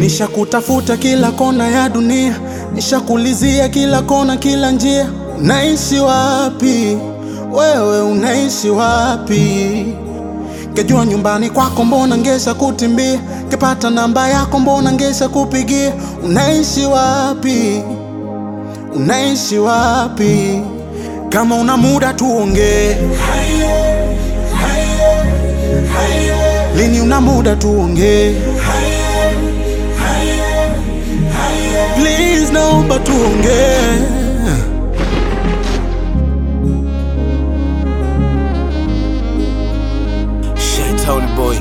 Nishakutafuta kila kona ya dunia, nishakulizia kila kona, kila njia. Unaishi wapi wewe, unaishi wapi? Ngejua nyumbani kwako, mbona ngesha kutimbia? Ngepata namba yako, mbona ngesha kupigia? Unaishi wapi, unaishi wapi? Kama una muda tuongee, lini una muda tuongee? Please, naomba tuongee. Shaitown boy,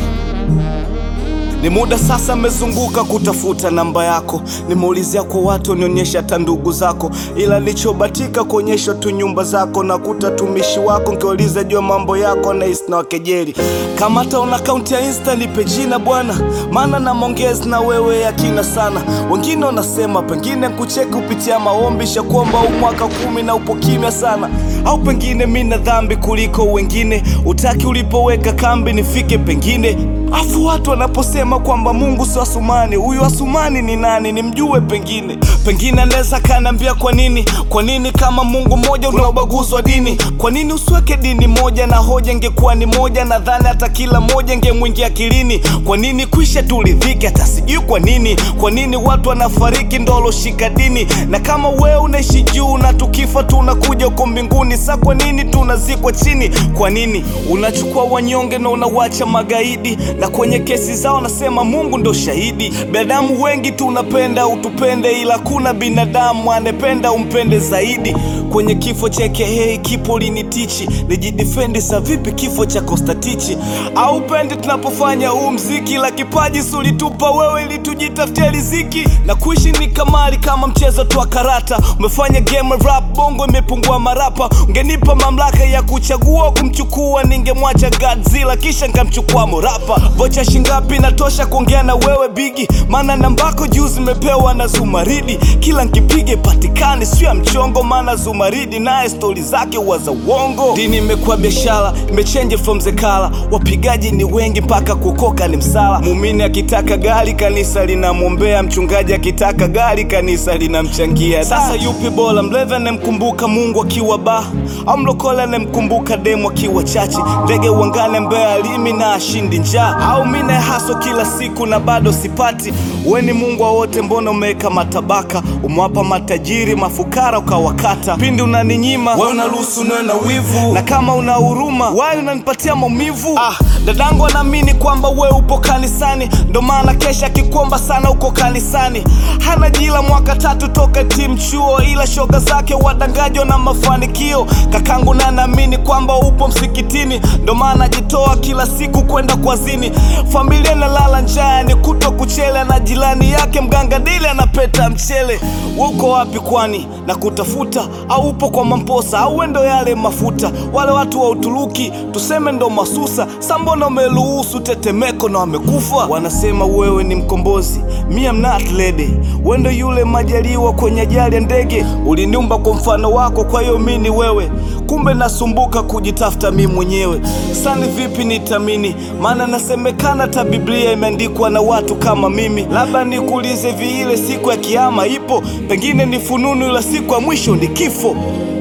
ni muda sasa mmezunguka kutafuta namba yako, nimeulizia kwa watu nionyesha hata ndugu zako, ila nilichobatika kuonyeshwa tu nyumba zako na kutatumishi wako, nkiuliza jua mambo yako na isna wakejeli. Kama hata una akaunti ya Insta nipe jina bwana, maana na mongezi na wewe yakina sana. Wengine wanasema pengine kucheki kupitia maombi, shakuomba huu mwaka kumi na upo kimya sana, au pengine mi na dhambi kuliko wengine, utaki ulipoweka kambi nifike pengine Afu watu wanaposema kwamba Mungu si Asumani, huyu Asumani ni nani? Nimjue pengine, pengine anaweza kaniambia kwa nini, kwa nini kama Mungu mmoja una ubaguzi wa dini? Kwa nini usiweke dini moja na hoja ingekuwa ni moja? Nadhani hata kila moja ingemwingia akilini. Kwa nini kwisha turidhike? Hata sijui kwa nini, kwa nini watu wanafariki ndo waloshika dini? Na kama wewe unaishi juu na tukifa tunakuja huko mbinguni, sa kwa nini tunazikwa chini? Kwa nini unachukua wanyonge na unawacha magaidi? na kwenye kesi zao nasema Mungu ndo shahidi. Binadamu wengi tunapenda utupende, ila kuna binadamu anependa umpende zaidi. Kwenye kifo cha AKA kipo linitichi, nijidefendi sa vipi kifo cha Kostatichi? Au pendi tunapofanya huu mziki, la kipaji sulitupa wewe ili tujitafutie riziki, na kuishi ni kamari kama mchezo tu wa karata. Umefanya game rap bongo imepungua marapa, ungenipa mamlaka ya kuchagua kumchukua, ningemwacha Godzilla kisha nikamchukua morapa Vocha shingapi natosha kuongea na wewe bigi, maana nambako juu zimepewa na Zumaridi. Kila nkipige patikani sio ya mchongo, maana Zumaridi naye stori zake huwa za uongo. Dini imekuwa biashara, imechange from zekala. Wapigaji ni wengi mpaka kukoka ni msala. Muumini akitaka gari kanisa linamwombea, mchungaji akitaka gari kanisa linamchangia. Sasa yupi bora, mlevi anemkumbuka Mungu akiwa ba au mlokole anemkumbuka demu akiwa chachi? Ndege uangane mbea alimi na ashindi njaa au mine haso kila siku na bado sipati. We ni Mungu wa wote, mbona umeweka matabaka? Umewapa matajiri mafukara ukawakata. Pindi unaninyima we unaruhusu niwe na wivu, na kama una huruma wai unanipatia maumivu. Ah, dadangu anaamini kwamba we upo kanisani, ndo maana kesha akikuomba sana uko kanisani. Hana jila mwaka tatu toka timu chuo, ila shoga zake wadangajo na mafanikio. Kakangu na anaamini kwamba upo msikitini, ndo maana ajitoa kila siku kwenda kwa zini familia inalala njaa, ni kutwa kuchele na jirani yake mganga dile anapeta mchele. Uko wapi kwani na kutafuta, au upo kwa mamposa au endo yale mafuta? Wale watu wa Uturuki tuseme ndo masusa, sa mbona umeruhusu tetemeko na wamekufa? Wanasema wewe ni mkombozi, me am not lady. Wendo yule majaliwa kwenye ajali ya ndege, uliniumba kwa mfano wako, kwa hiyo mi ni wewe. Kumbe nasumbuka kujitafuta mi mwenyewe. Sani vipi nitamini, maana nasemekana hata Biblia imeandikwa na watu kama mimi. Labda nikuulize viile, siku ya kiama ipo? Pengine ni fununu, ila siku ya mwisho ni kifo.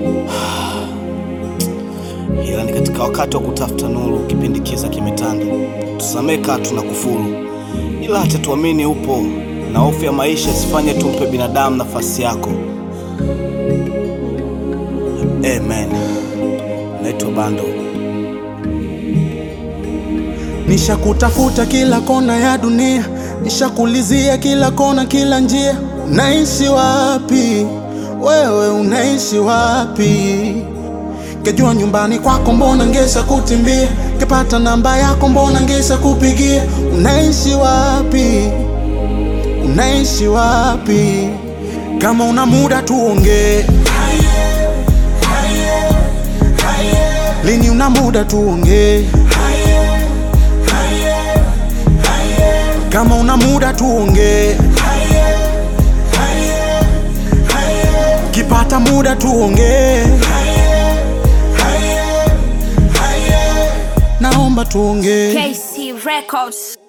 Ila ni katika wakati wa kutafuta nuru, kipindi kiza kimetanda. Tusamee kaa tuna kufuru, ila acha tuamini upo, na hofu ya maisha isifanye tumpe binadamu nafasi yako. Amen. Naitwa Bando. Nishakutafuta kila kona ya dunia, nishakulizia kila kona, kila njia. Unaishi wapi wewe, unaishi wapi? Ngejua nyumbani kwako, mbona ngesha kutimbia? Ngepata namba yako, mbona ngesha kupigia? Unaishi wapi, unaishi wapi? Kama una muda tuongee, lini una muda tuongee? Kama una muda tuongee, kipata muda tuongee, naomba tuongee. KC Records.